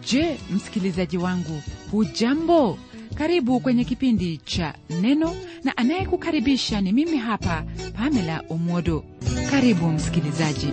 je msikilizaji wangu hujambo karibu kwenye kipindi cha neno na anayekukaribisha ni mimi hapa pamela omwodo karibu msikilizaji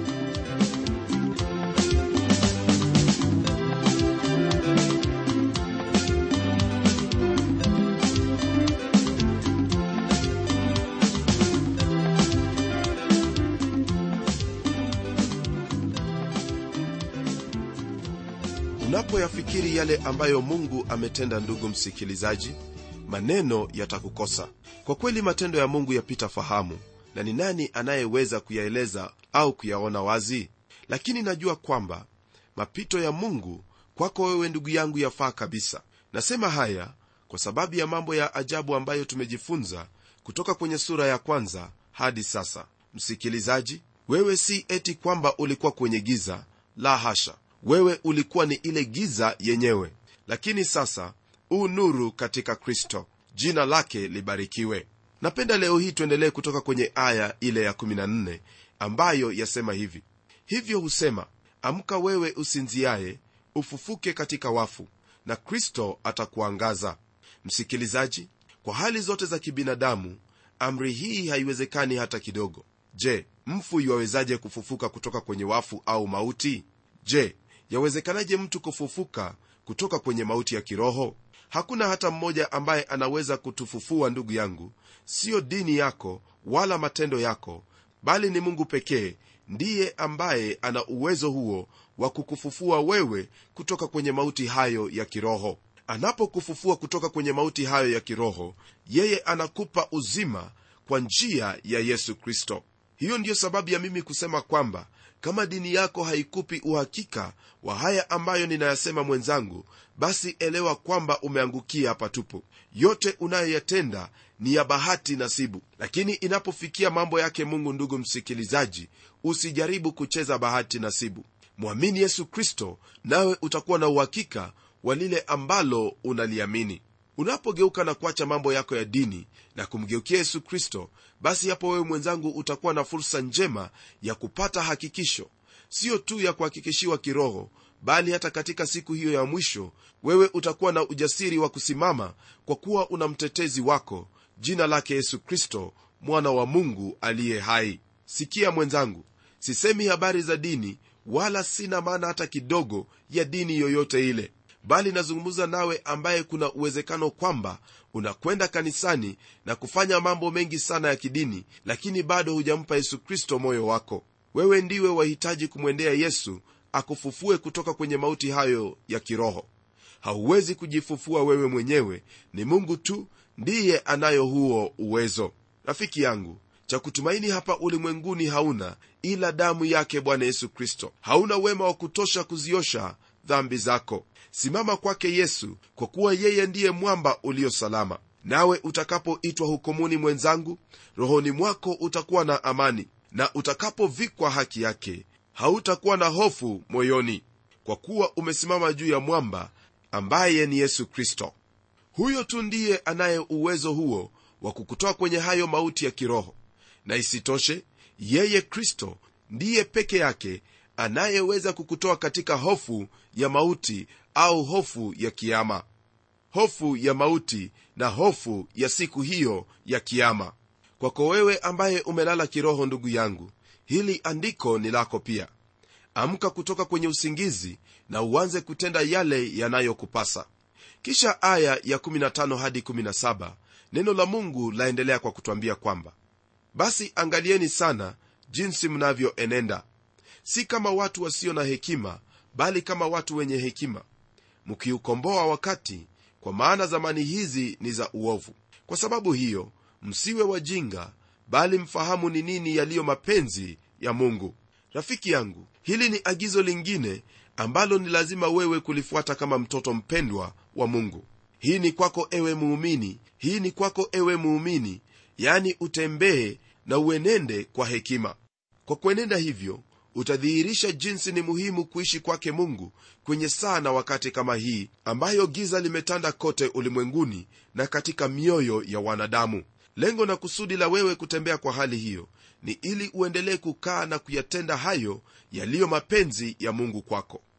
unapoyafikiri yale ambayo mungu ametenda ndugu msikilizaji maneno yatakukosa kwa kweli matendo ya mungu yapita fahamu na ni nani anayeweza kuyaeleza au kuyaona wazi lakini najua kwamba mapito ya mungu kwako wewe ndugu yangu yafaa kabisa nasema haya kwa sababu ya mambo ya ajabu ambayo tumejifunza kutoka kwenye sura ya kwanza hadi sasa msikilizaji wewe si eti kwamba ulikuwa kwenye giza la hasha wewe ulikuwa ni ile giza yenyewe lakini sasa u nuru katika kristo jina lake libarikiwe napenda leo hii tuendelee kutoka kwenye aya ile ya 14 ambayo yasema hivi hivyo husema amka wewe usinziaye ufufuke katika wafu na kristo atakuangaza msikilizaji kwa hali zote za kibinadamu amri hii haiwezekani hata kidogo je mfu iwawezaje kufufuka kutoka kwenye wafu au mauti je yawezekanaje mtu kufufuka kutoka kwenye mauti ya kiroho hakuna hata mmoja ambaye anaweza kutufufua ndugu yangu siyo dini yako wala matendo yako bali ni mungu pekee ndiye ambaye ana uwezo huo wa kukufufua wewe kutoka kwenye mauti hayo ya kiroho anapokufufua kutoka kwenye mauti hayo ya kiroho yeye anakupa uzima kwa njia ya yesu kristo hiyo ndiyo sababu ya mimi kusema kwamba kama dini yako haikupi uhakika wa haya ambayo ninayasema mwenzangu basi elewa kwamba umeangukia patupu yote unayoyatenda ni ya bahati nasibu lakini inapofikia mambo yake mungu ndugu msikilizaji usijaribu kucheza bahati nasibu mwamini yesu kristo nawe utakuwa na uhakika wa lile ambalo unaliamini unapogeuka na kuacha mambo yako ya dini na kumgeukia yesu kristo basi hapo wewe mwenzangu utakuwa na fursa njema ya kupata hakikisho siyo tu ya kuhakikishiwa kiroho bali hata katika siku hiyo ya mwisho wewe utakuwa na ujasiri wa kusimama kwa kuwa una mtetezi wako jina lake yesu kristo mwana wa mungu aliye hai sikia mwenzangu sisemi habari za dini wala sina maana hata kidogo ya dini yoyote ile bali nazungumza nawe ambaye kuna uwezekano kwamba unakwenda kanisani na kufanya mambo mengi sana ya kidini lakini bado hujampa yesu kristo moyo wako wewe ndiwe wahitaji kumwendea yesu akufufue kutoka kwenye mauti hayo ya kiroho hauwezi kujifufua wewe mwenyewe ni mungu tu ndiye anayo huo uwezo rafiki yangu cha kutumaini hapa ulimwenguni hauna ila damu yake bwana yesu kristo hauna wema wa kutosha kuziosha dhambi zako simama kwake yesu kwa kuwa yeye ndiye mwamba ulio salama nawe utakapoitwa hukumuni mwenzangu rohoni mwako utakuwa na amani na utakapovikwa haki yake hautakuwa na hofu moyoni kwa kuwa umesimama juu ya mwamba ambaye ni yesu kristo huyo tu ndiye anaye uwezo huo wa kukutoa kwenye hayo mauti ya kiroho na isitoshe yeye kristo ndiye peke yake anayeweza kukutoa katika hofu ya mauti au hofu ya kiama hofu ya mauti na hofu ya siku hiyo ya kiama kwako wewe ambaye umelala kiroho ndugu yangu hili andiko ni lako pia amka kutoka kwenye usingizi na uanze kutenda yale yanayokupasa kisha aya ya 15 hadi 17 neno la mungu laendelea kwa kutwambia kwamba basi angalieni sana jinsi mnavyoenenda si kama watu wasio na hekima bali kama watu wenye hekima mkiukomboa wakati kwa maana zamani hizi ni za uovu kwa sababu hiyo msiwe wajinga bali mfahamu ni nini yaliyo mapenzi ya mungu rafiki yangu hili ni agizo lingine ambalo ni lazima wewe kulifuata kama mtoto mpendwa wa mungu hii ni kwako ewe muumini hii ni kwako ewe muumini yani utembee na uenende kwa hekima kwa kuenenda hivyo utadhihirisha jinsi ni muhimu kuishi kwake mungu kwenye saa na wakati kama hii ambayo giza limetanda kote ulimwenguni na katika mioyo ya wanadamu lengo na kusudi la wewe kutembea kwa hali hiyo ni ili uendelee kukaa na kuyatenda hayo yaliyo mapenzi ya mungu kwako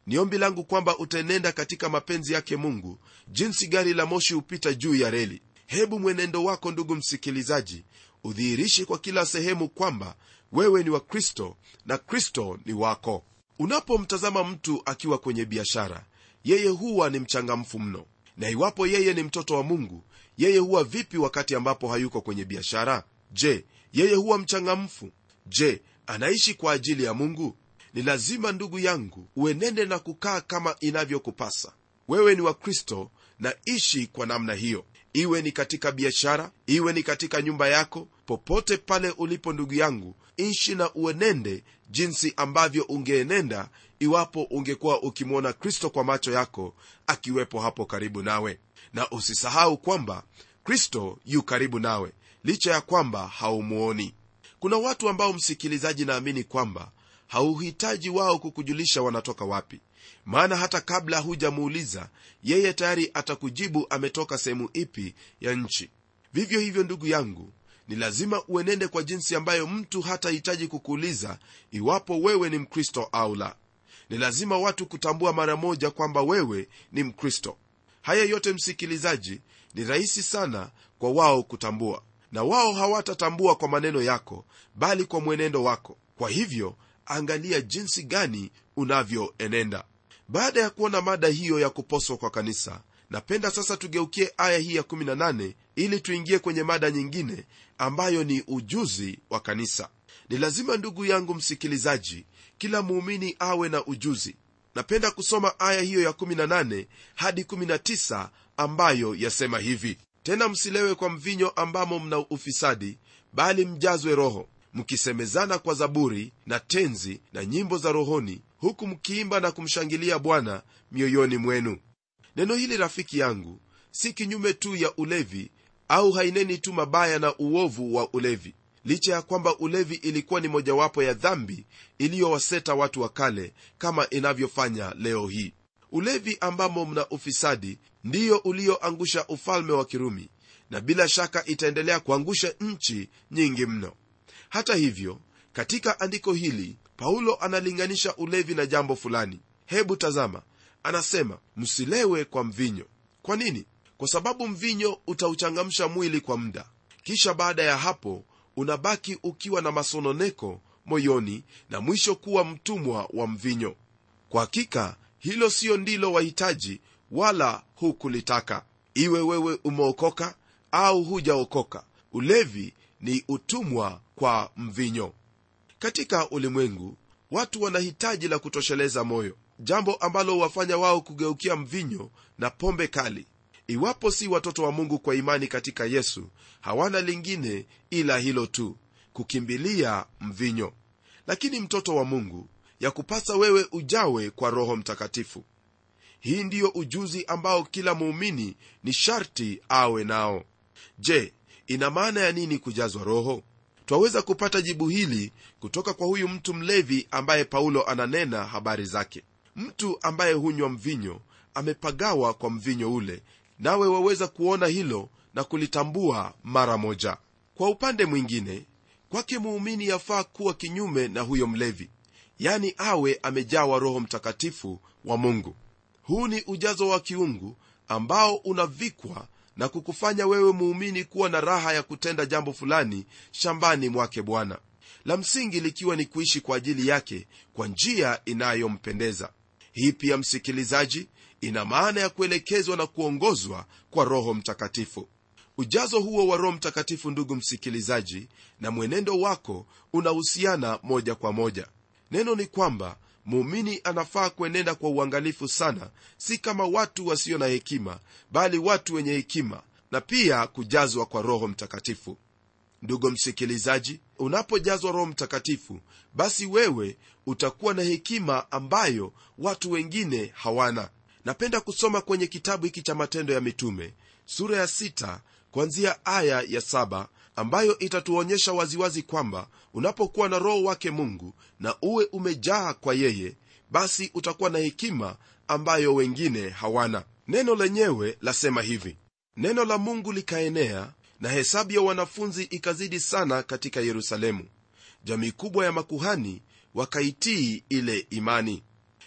ni ombi langu kwamba utaenenda katika mapenzi yake mungu jinsi gari la moshi hupita juu ya reli hebu mwenendo wako ndugu msikilizaji udhihirishe kwa kila sehemu kwamba wewe ni wa kristo na kristo ni wako unapomtazama mtu akiwa kwenye biashara yeye huwa ni mchangamfu mno na iwapo yeye ni mtoto wa mungu yeye huwa vipi wakati ambapo hayuko kwenye biashara je yeye huwa mchangamfu je anaishi kwa ajili ya mungu ni lazima ndugu yangu uenende na kukaa kama inavyokupasa wewe ni wa kristo na ishi kwa namna hiyo iwe ni katika biashara iwe ni katika nyumba yako popote pale ulipo ndugu yangu ishi na uenende jinsi ambavyo ungeenenda iwapo ungekuwa ukimwona kristo kwa macho yako akiwepo hapo karibu nawe na usisahau kwamba kristo yu karibu nawe licha ya kwamba haumuoni kuna watu ambao msikilizaji naamini kwamba hauhitaji wao kukujulisha wanatoka wapi maana hata kabla hujamuuliza yeye tayari atakujibu ametoka sehemu ipi ya nchi vivyo hivyo ndugu yangu ni lazima uenende kwa jinsi ambayo mtu hatahitaji kukuuliza iwapo wewe ni mkristo au la ni lazima watu kutambua mara moja kwamba wewe ni mkristo haya yote msikilizaji ni rahisi sana kwa wao kutambua na wao hawatatambua kwa maneno yako bali kwa mwenendo wako kwa hivyo angalia jinsi gani unavyoenenda baada ya kuona mada hiyo ya kuposwa kwa kanisa napenda sasa tugeukie aya hii ya 18 ili tuingie kwenye mada nyingine ambayo ni ujuzi wa kanisa ni lazima ndugu yangu msikilizaji kila muumini awe na ujuzi napenda kusoma aya hiyo ya 18 hadi 19 ambayo yasema hivi tena msilewe kwa mvinyo ambamo mna ufisadi bali mjazwe roho mkisemezana kwa zaburi na tenzi na nyimbo za rohoni huku mkiimba na kumshangilia bwana mioyoni mwenu neno hili rafiki yangu si kinyume tu ya ulevi au haineni tu mabaya na uovu wa ulevi licha ya kwamba ulevi ilikuwa ni mojawapo ya dhambi iliyowaseta watu wa kale kama inavyofanya leo hii ulevi ambamo mna ufisadi ndiyo ulioangusha ufalme wa kirumi na bila shaka itaendelea kuangusha nchi nyingi mno hata hivyo katika andiko hili paulo analinganisha ulevi na jambo fulani hebu tazama anasema msilewe kwa mvinyo kwa nini kwa sababu mvinyo utauchangamsha mwili kwa muda kisha baada ya hapo unabaki ukiwa na masononeko moyoni na mwisho kuwa mtumwa wa mvinyo kwa hakika hilo siyo ndilo wahitaji wala hukulitaka iwe wewe umeokoka au hujaokoka ulevi ni utumwa kwa mvinyo katika ulimwengu watu wanahitaji la kutosheleza moyo jambo ambalo huwafanya wao kugeukia mvinyo na pombe kali iwapo si watoto wa mungu kwa imani katika yesu hawana lingine ila hilo tu kukimbilia mvinyo lakini mtoto wa mungu ya kupasa wewe ujawe kwa roho mtakatifu hii ndiyo ujuzi ambao kila muumini ni sharti awe nao je ina maana ya nini kujazwa roho twaweza kupata jibu hili kutoka kwa huyu mtu mlevi ambaye paulo ananena habari zake mtu ambaye hunywa mvinyo amepagawa kwa mvinyo ule nawe waweza kuona hilo na kulitambua mara moja kwa upande mwingine kwake muumini yafaa kuwa kinyume na huyo mlevi yani awe amejawa roho mtakatifu wa mungu huu ni ujazo wa kiungu ambao unavikwa na kukufanya wewe muumini kuwa na raha ya kutenda jambo fulani shambani mwake bwana la msingi likiwa ni kuishi kwa ajili yake kwa njia inayompendeza hii pia msikilizaji ina maana ya kuelekezwa na kuongozwa kwa roho mtakatifu ujazo huo wa roho mtakatifu ndugu msikilizaji na mwenendo wako unahusiana moja kwa moja neno ni kwamba muumini anafaa kuenenda kwa uangalifu sana si kama watu wasio na hekima bali watu wenye hekima na pia kujazwa kwa roho mtakatifu ndugu msikilizaji unapojazwa roho mtakatifu basi wewe utakuwa na hekima ambayo watu wengine hawana napenda kusoma kwenye kitabu hiki cha matendo ya mitume sura ya sita, kuanzia aya ya saba, ambayo itatuonyesha waziwazi kwamba unapokuwa na roho wake mungu na uwe umejaa kwa yeye basi utakuwa na hekima ambayo wengine hawana neno lenyewe lasema hivi neno la mungu likaenea na hesabu ya wanafunzi ikazidi sana katika yerusalemu jamii kubwa ya makuhani wakaitii ile imani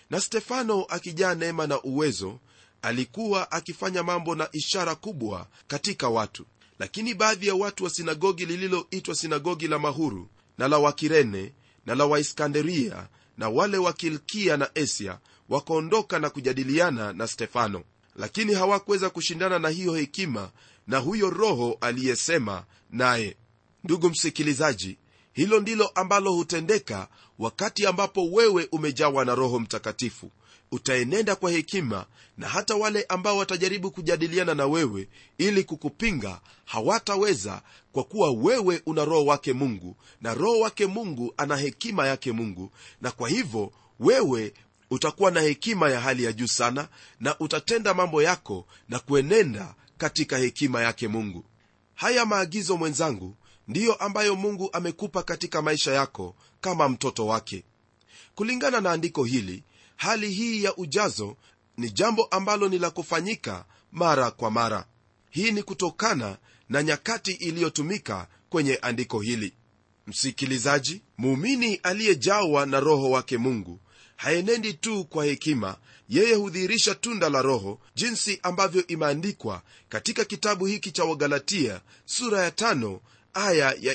na stefano akijaa neema na uwezo alikuwa akifanya mambo na ishara kubwa katika watu lakini baadhi ya watu wa sinagogi lililoitwa sinagogi la mahuru na la wakirene na la waiskanderia na wale wa kilkia na asia wakaondoka na kujadiliana na stefano lakini hawakuweza kushindana na hiyo hekima na huyo roho aliyesema naye ndugu msikilizaji hilo ndilo ambalo hutendeka wakati ambapo wewe umejawa na roho mtakatifu utaenenda kwa hekima na hata wale ambao watajaribu kujadiliana na wewe ili kukupinga hawataweza kwa kuwa wewe una roho wake mungu na roho wake mungu ana hekima yake mungu na kwa hivyo wewe utakuwa na hekima ya hali ya juu sana na utatenda mambo yako na kuenenda katika hekima yake mungu haya maagizo mwenzangu ndiyo ambayo mungu amekupa katika maisha yako kama mtoto wake kulingana na andiko hili hali hii ya ujazo ni jambo ambalo ni la kufanyika mara kwa mara hii ni kutokana na nyakati iliyotumika kwenye andiko hili msikilizaji muumini aliyejawa na roho wake mungu haenendi tu kwa hekima yeye hudhihirisha tunda la roho jinsi ambavyo imeandikwa katika kitabu hiki cha wagalatia sura ya tano aya ya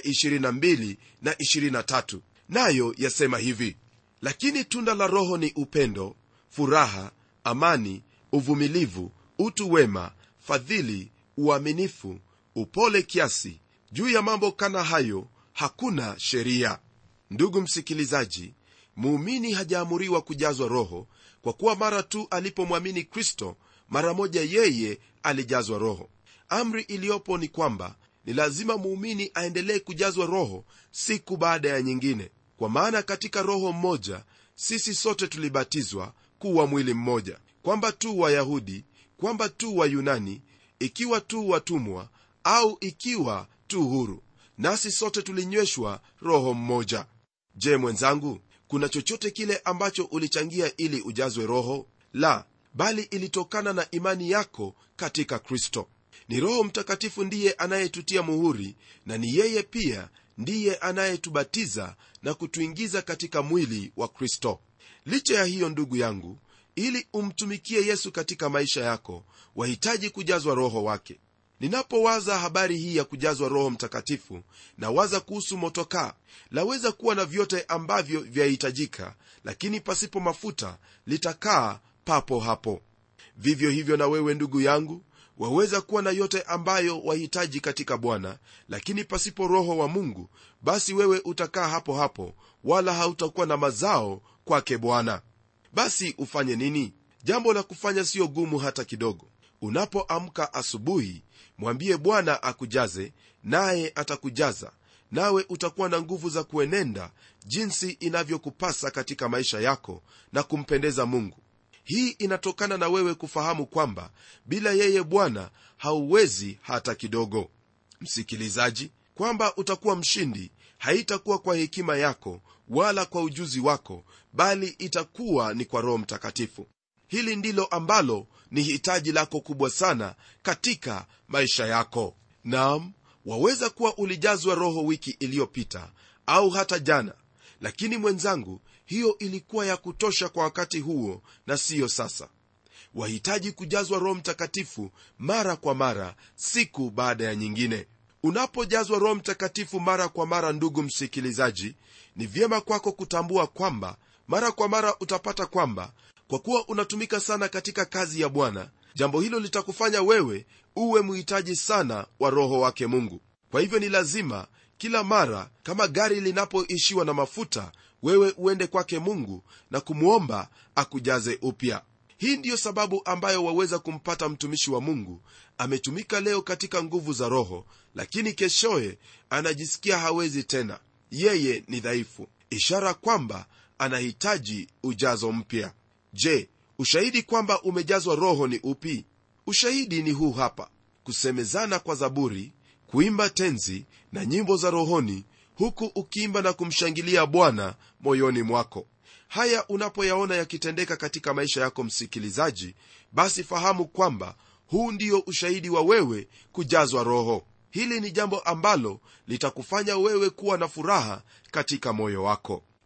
22 na 23 nayo yasema hivi lakini tunda la roho ni upendo furaha amani uvumilivu utu wema fadhili uaminifu upole kiasi juu ya mambo kana hayo hakuna sheria ndugu msikilizaji muumini hajaamuriwa kujazwa roho kwa kuwa mara tu alipomwamini kristo mara moja yeye alijazwa roho amri iliyopo ni kwamba ni lazima muumini aendelee kujazwa roho siku baada ya nyingine kwa maana katika roho mmoja sisi sote tulibatizwa kuwa mwili mmoja kwamba tu wayahudi kwamba tu wayunani ikiwa tu watumwa au ikiwa tu huru nasi sote tulinyweshwa roho mmoja je mwenzangu kuna chochote kile ambacho ulichangia ili ujazwe roho la bali ilitokana na imani yako katika kristo ni roho mtakatifu ndiye anayetutia muhuri na ni yeye pia ndiye anayetubatiza na kutuingiza katika mwili wa kristo licha ya hiyo ndugu yangu ili umtumikie yesu katika maisha yako wahitaji kujazwa roho wake ninapowaza habari hii ya kujazwa roho mtakatifu na waza kuhusu motokaa laweza kuwa na vyote ambavyo vyahitajika lakini pasipo mafuta litakaa papo hapo vivyo hivyo na wewe ndugu yangu waweza kuwa na yote ambayo wahitaji katika bwana lakini pasipo roho wa mungu basi wewe utakaa hapo hapo wala hautakuwa na mazao kwake bwana basi ufanye nini jambo la kufanya siyo gumu hata kidogo unapoamka asubuhi mwambie bwana akujaze naye atakujaza nawe utakuwa na nguvu za kuenenda jinsi inavyokupasa katika maisha yako na kumpendeza mungu hii inatokana na wewe kufahamu kwamba bila yeye bwana hauwezi hata kidogo msikilizaji kwamba utakuwa mshindi haitakuwa kwa hekima yako wala kwa ujuzi wako bali itakuwa ni kwa roho mtakatifu hili ndilo ambalo ni hitaji lako kubwa sana katika maisha yako nam waweza kuwa ulijazwa roho wiki iliyopita au hata jana lakini mwenzangu hiyo ilikuwa ya kutosha kwa wakati huo na siyo sasa wahitaji kujazwa roho mtakatifu mara kwa mara siku baada ya nyingine unapojazwa roho mtakatifu mara kwa mara ndugu msikilizaji ni vyema kwako kutambua kwamba mara kwa mara utapata kwamba kwa kuwa unatumika sana katika kazi ya bwana jambo hilo litakufanya wewe uwe mhitaji sana wa roho wake mungu kwa hivyo ni lazima kila mara kama gari linapoishiwa na mafuta wewe uende kwake mungu na kumwomba akujaze upya hii ndiyo sababu ambayo waweza kumpata mtumishi wa mungu ametumika leo katika nguvu za roho lakini keshoye anajisikia hawezi tena yeye ni dhaifu ishara kwamba anahitaji ujazo mpya je ushahidi kwamba umejazwa roho ni upi ushahidi ni huu hapa kusemezana kwa zaburi kuimba tenzi na nyimbo za rohoni huku ukiimba na kumshangilia bwana moyoni mwako haya unapoyaona yakitendeka katika maisha yako msikilizaji basi fahamu kwamba huu ndio ushahidi wa wewe kujazwa roho hili ni jambo ambalo litakufanya wewe kuwa na furaha katika moyo wako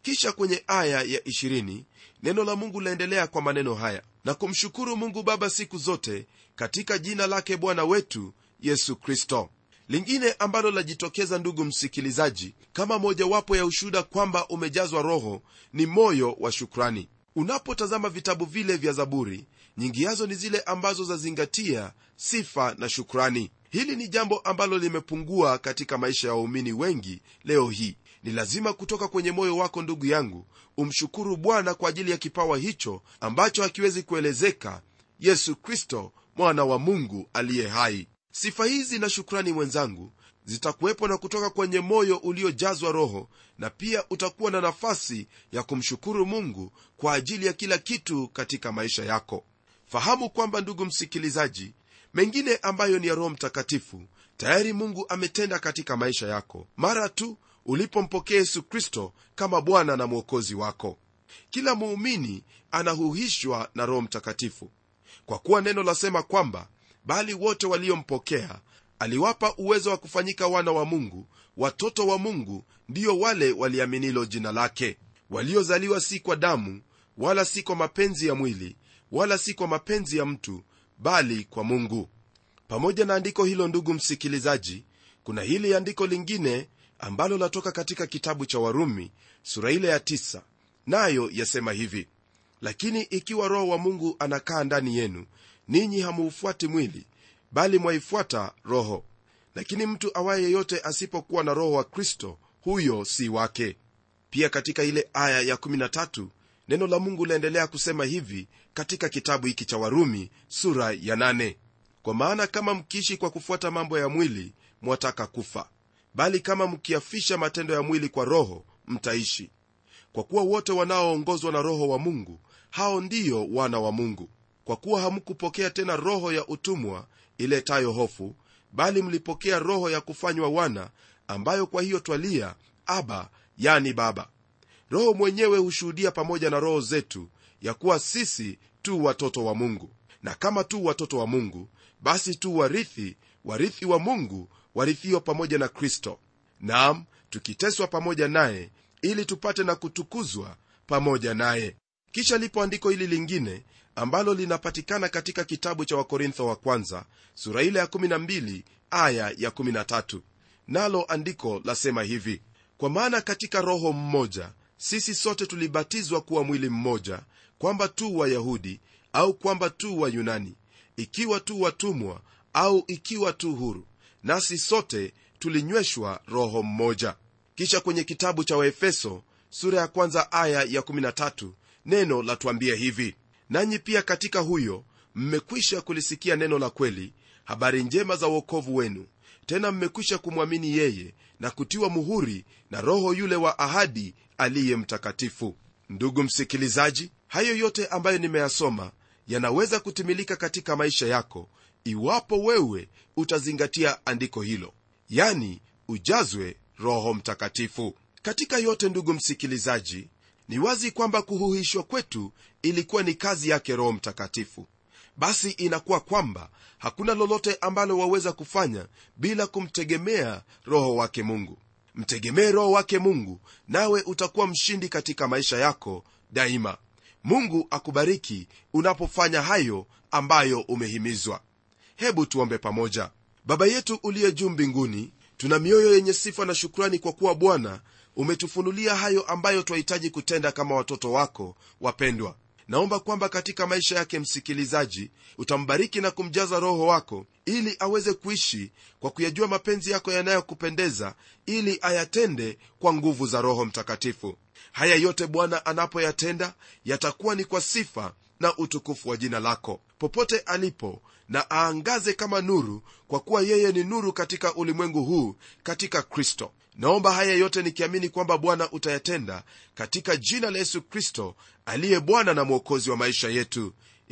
kisha kwenye aya ya 20 neno la mungu laendelea kwa maneno haya na kumshukuru mungu baba siku zote katika jina lake bwana wetu yesu kristo lingine ambalo lajitokeza ndugu msikilizaji kama mojawapo ya ushuhuda kwamba umejazwa roho ni moyo wa shukrani unapotazama vitabu vile vya zaburi nyingi yazo ni zile ambazo zazingatia sifa na shukrani hili ni jambo ambalo limepungua katika maisha ya waumini wengi leo hii ni lazima kutoka kwenye moyo wako ndugu yangu umshukuru bwana kwa ajili ya kipawa hicho ambacho hakiwezi kuelezeka yesu kristo mwana wa mungu aliye hai sifa hizi na shukrani mwenzangu zitakuwepo na kutoka kwenye moyo uliojazwa roho na pia utakuwa na nafasi ya kumshukuru mungu kwa ajili ya kila kitu katika maisha yako fahamu kwamba ndugu msikilizaji mengine ambayo ni ya roho mtakatifu tayari mungu ametenda katika maisha yako mara tu ulipompokea yesu kristo kama bwana na mwokozi wako kila muumini anahuhishwa na roho mtakatifu kwa kuwa neno lasema kwamba bali wote waliompokea aliwapa uwezo wa kufanyika wana wa mungu watoto wa mungu ndiyo wale waliaminilo jina lake waliozaliwa si kwa damu wala si kwa mapenzi ya mwili wala si kwa mapenzi ya mtu bali kwa mungu pamoja na andiko hilo ndugu msikilizaji kuna hili andiko lingine ambalo latoka katika kitabu cha warumi sura ile ya tisa, nayo yasema hivi lakini ikiwa roho wa mungu anakaa ndani yenu ninyi hamuufuati mwili bali mwaifuata roho lakini mtu awaye yeyote asipokuwa na roho wa kristo huyo si wake pia katika ile aya ya 13 neno la mungu laendelea kusema hivi katika kitabu hiki cha warumi sura ya 8 kwa maana kama mkiishi kwa kufuata mambo ya mwili mwataka kufa bali kama mkiafisha matendo ya mwili kwa roho mtaishi kwa kuwa wote wanaoongozwa na roho wa mungu hao ndiyo wana wa mungu kwa kuwa hamkupokea tena roho ya utumwa iletayo hofu bali mlipokea roho ya kufanywa wana ambayo kwa hiyo twalia aba yani baba roho mwenyewe hushuhudia pamoja na roho zetu ya kuwa sisi tu watoto wa mungu na kama tu watoto wa mungu basi tu warithi warithi wa mungu warithiwa pamoja na kristo nam tukiteswa pamoja naye ili tupate na kutukuzwa pamoja naye kisha lipo andiko hili lingine ambalo linapatikana katika kitabu cha wakorintho wa kwanza sura ile ya 12 aya ya 13 nalo andiko lasema hivi kwa maana katika roho mmoja sisi sote tulibatizwa kuwa mwili mmoja kwamba tu wayahudi au kwamba tu wayunani ikiwa tu watumwa au ikiwa tu huru nasi sote tulinyweshwa roho mmoja kisha kwenye kitabu cha waefeso sura ya kwanza aya ya 13 neno latuambia hivi nanyi pia katika huyo mmekwisha kulisikia neno la kweli habari njema za uokovu wenu tena mmekwisha kumwamini yeye na kutiwa muhuri na roho yule wa ahadi aliye mtakatifu ndugu msikilizaji hayo yote ambayo nimeyasoma yanaweza kutimilika katika maisha yako iwapo wewe utazingatia andiko hilo yani ujazwe roho mtakatifu katika yote ndugu msikilizaji ni wazi kwamba kuhuhishwa kwetu ilikuwa ni kazi yake roho mtakatifu basi inakuwa kwamba hakuna lolote ambalo waweza kufanya bila kumtegemea roho wake mungu mtegemee roho wake mungu nawe utakuwa mshindi katika maisha yako daima mungu akubariki unapofanya hayo ambayo umehimizwa hebu tuombe pamoja baba yetu uliye juu mbinguni tuna mioyo yenye sifa na shukrani kwa kuwa bwana umetufunulia hayo ambayo twahitaji kutenda kama watoto wako wapendwa naomba kwamba katika maisha yake msikilizaji utambariki na kumjaza roho wako ili aweze kuishi kwa kuyajua mapenzi yako yanayokupendeza ili ayatende kwa nguvu za roho mtakatifu haya yote bwana anapoyatenda yatakuwa ni kwa sifa na utukufu wa jina lako popote alipo na aangaze kama nuru kwa kuwa yeye ni nuru katika ulimwengu huu katika kristo naomba haya yote nikiamini kwamba bwana utayatenda katika jina la yesu kristo aliye bwana na mwokozi wa maisha yetu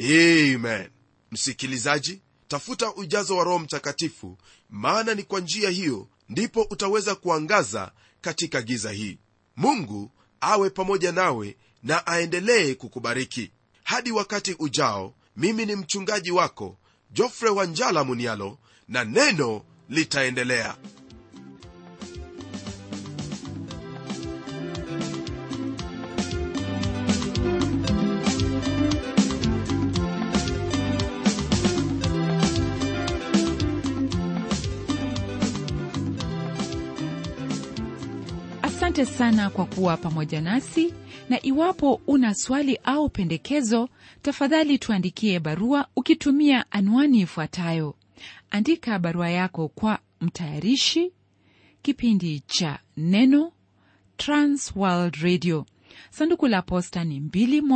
amen msikilizaji tafuta ujazo wa roho mtakatifu maana ni kwa njia hiyo ndipo utaweza kuangaza katika giza hii mungu awe pamoja nawe na aendelee kukubariki hadi wakati ujao mimi ni mchungaji wako jofre wanjala munialo na neno litaendelea asante sana kwa kuwa pamoja nasi na iwapo una swali au pendekezo tafadhali tuandikie barua ukitumia anwani ifuatayo andika barua yako kwa mtayarishi kipindi cha neno transworld radio sanduku la posta ni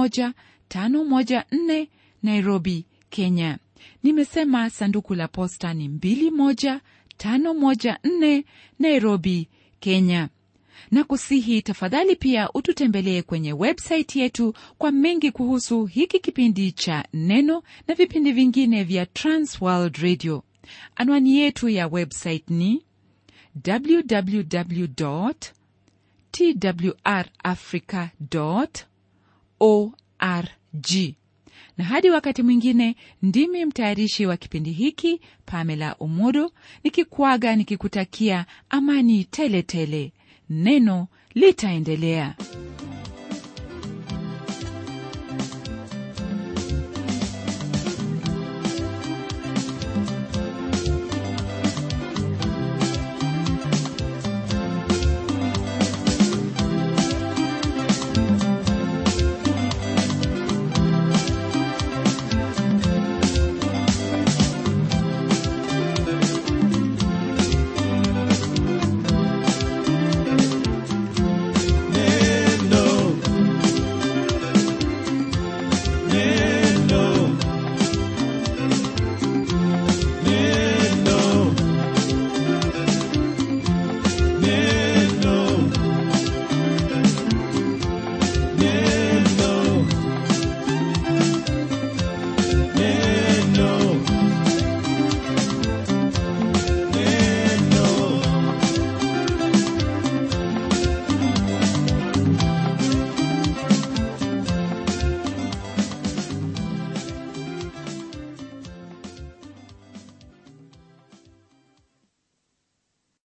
21514 nairobi kenya nimesema sanduku la posta ni 21514 nairobi kenya na kusihi tafadhali pia ututembelee kwenye websaiti yetu kwa mengi kuhusu hiki kipindi cha neno na vipindi vingine vya transworld radio anwani yetu ya website ni www twrafrica org na hadi wakati mwingine ndimi mtayarishi wa kipindi hiki pamela omodo nikikwaga nikikutakia amani tele tele neno litaendelea